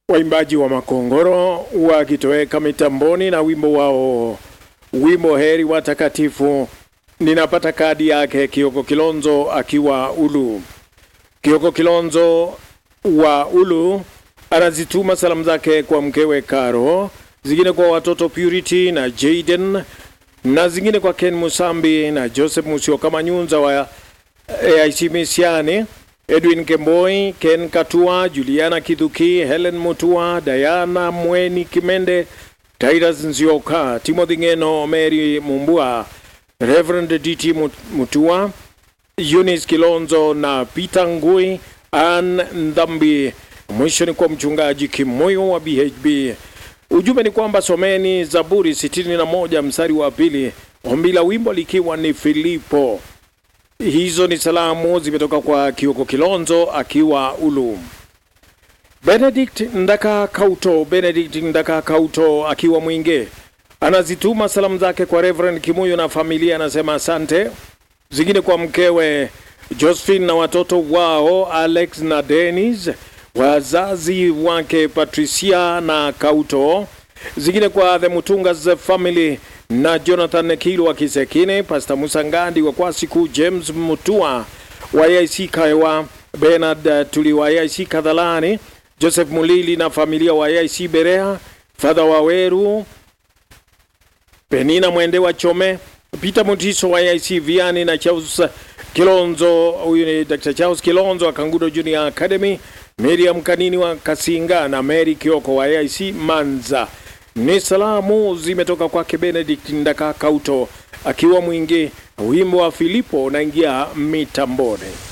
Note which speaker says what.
Speaker 1: waimbaji wa Makongoro wakitoweka mitamboni na wimbo wao, wimbo heri watakatifu. Ninapata kadi yake Kioko Kilonzo akiwa Ulu. Kioko Kilonzo wa Ulu anazituma salamu zake kwa mkewe Karo, zingine kwa watoto Purity na Jaden na zingine kwa Ken Musambi na Joseph Musyoka Manyunza wa AIC Misiani, Edwin Kemboi, Ken Katua, Juliana Kithuki, Helen Mutua, Diana Mweni Kimende, Titus Nzioka, Timothy Ngeno, Mary Mumbua, Reverend DT Mutua, Eunice Kilonzo na Peter Ngui, Ann Ndhambi. Mwisho ni kwa mchungaji Kimoyo wa BHB. Ujumbe ni kwamba someni Zaburi 61 mstari wa pili, ombi la wimbo likiwa ni Filipo. Hizo ni salamu zimetoka kwa Kioko Kilonzo akiwa Ulu. Benedict Ndaka Kauto, Benedict Ndaka Kauto akiwa Mwinge anazituma salamu zake kwa Reverend Kimuyo na familia, anasema asante. Zingine kwa mkewe Josephine na watoto wao Alex na Dennis, wazazi wake Patricia na Kauto. Zingine kwa the Mutungas family na Jonathan Kilo wa Kisekine, Pastor Musa Ngandi wa Kwasiku, James Mutua wa IC Kaiwa, Bernard Tuli wa IC Kadhalani, Joseph Mulili na familia wa IC Berea, Father Waweru, Penina Mwende wa Chome, Peter Mutiso wa IC Viani na Charles Kilonzo, huyu ni Dr. Charles Kilonzo wa Kangudo Junior Academy, Miriam Kanini wa Kasinga na Mary Kioko wa IC Manza. Ni salamu zimetoka kwake Benedict Ndaka Kauto akiwa Mwingi. Wimbo wa Filipo unaingia mitamboni.